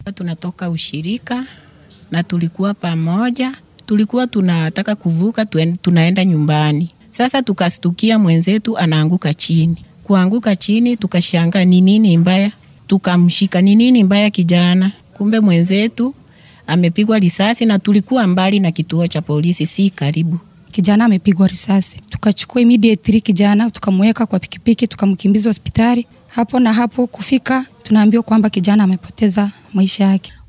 Tunatoka ushirika na tulikuwa pamoja, tulikuwa tunataka kuvuka tuen- tunaenda nyumbani. Sasa tukastukia mwenzetu anaanguka chini. Kuanguka chini tukashanga ni nini mbaya, tukamshika ni nini mbaya kijana. Kumbe mwenzetu amepigwa risasi na tulikuwa mbali na kituo cha polisi, si karibu. kijana amepigwa risasi. Tukachukua immediately kijana tukamweka kwa pikipiki tukamkimbiza hospitali. Hapo na hapo kufika, tunaambiwa kwamba kijana amepoteza maisha yake.